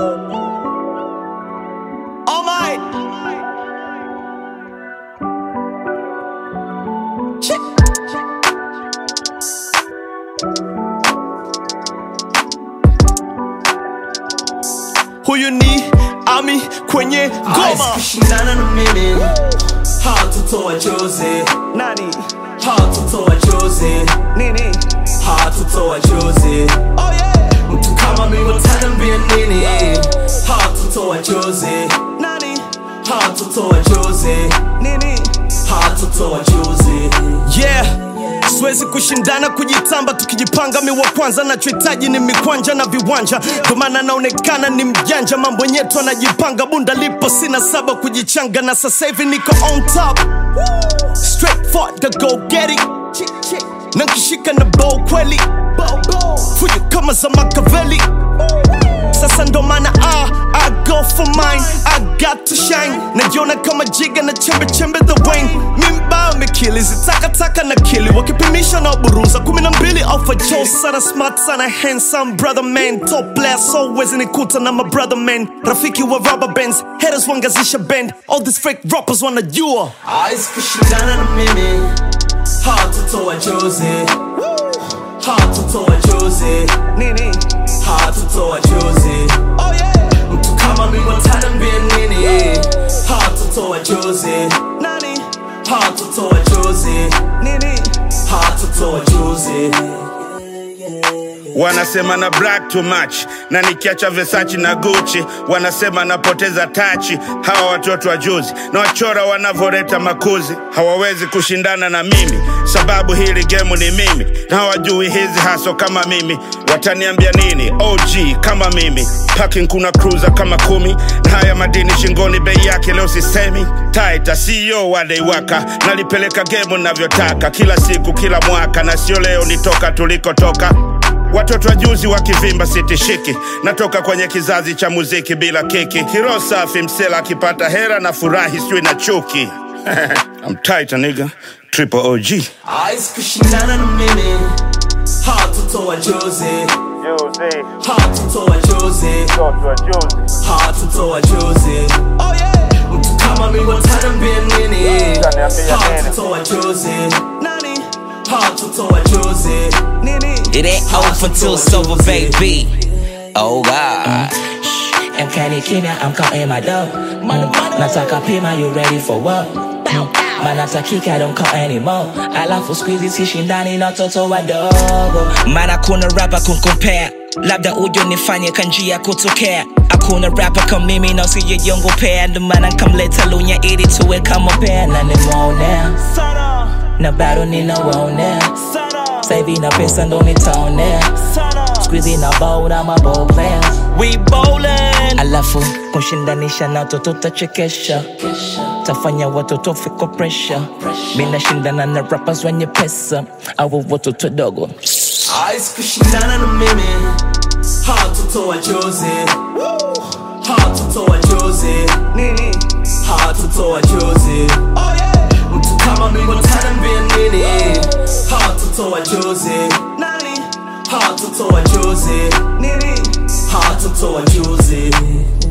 Oh my. Shit. Huyu ni Ami kwenye goma. kushindana na mimi hatutoa chozi Nani? hatutoa chozi Nini? hatutoa chozi Oh yeah. mtu kama mimi utaniambia nini hatutoa chozi Nani? hatutoa chozi Nini? hatutoa chozi yeah siwezi kushindana kujitamba tukijipanga mi wa kwanza nachohitaji ni mikwanja na viwanja ndo maana naonekana ni mjanja mambo nyetu anajipanga bunda lipo sina saba kujichanga na sasa hivi niko on top straight for the go get it na nkishika na bow kweli fujo kama za makaveli sasa ndo maana ah, I go for mine I got to shine najiona kama jiga na chembe chembe the wine mimba mikili zitakataka na kili wakipimisha na buruza kumi na mbili alpha joe sana smart sana handsome brother man top player so wezi nikuta na my brother man rafiki wa rubber bands haters wangazisha band all these fake rappers wanajua Hawezi kushindana na mimi hatutoa chozi hatutoa chozi nini hatutoa chozi oh yeah mtu kama mimi utaniambia nini hatutoa chozi nani hatutoa chozi nini hatutoa chozi wanasema na black too much na nikiacha Versace na Gucci wanasema napoteza tachi. Hawa watoto wa juzi na wachora wanavoreta makuzi hawawezi kushindana na mimi, sababu hili gemu ni mimi na hawajui hizi haso kama mimi. Wataniambia nini? OG kama mimi, parking kuna cruiser kama kumi na haya madini shingoni, bei yake leo sisemi. Taita CEO wadeiwaka, nalipeleka gemu navyotaka, kila siku kila mwaka, na sio leo nitoka tulikotoka Watoto wa juzi wakivimba sitishiki, natoka kwenye kizazi cha muziki bila kiki. Hiro safi msela akipata hera na furahi sijui na chuki. I'm tight, nigga. Triple OG. Hawezi kushindana na mimi hatutoa chozi hatutoa chozi hatutoa chozi oh yeah mtu kama mimi wataniambia nini hatutoa chozi nani hatutoa chozi nini It ain't over till it's over, baby. Oh God. MK kimya, I'm counting my dough. Nataka pima, you ready for what? manatakika don't count anymore alafu squeezy sishindani na toto wadogo Maana kuna rapa kunkompea labda ujo nifanye kanjia kutokea hakuna rapa kama mimi na usijejongopea ndo maana nkamleta lunya ili tuwe kama pea na nimwonea na bado ninawaonea saivi na pesa ndo nitaonea squeezy na bow na mabo players we bowling alafu kushindanisha na toto tachekesha tafanya watoto fiko presha minashindana na rappers wenye pesa au watoto dogo Hawezi kushindana na mimi hatutoa chozi hatutoa chozi nini hatutoa chozi oh yeah mtu kama mimi wataniambia nini hatutoa chozi nani hatutoa chozi nini hatutoa chozi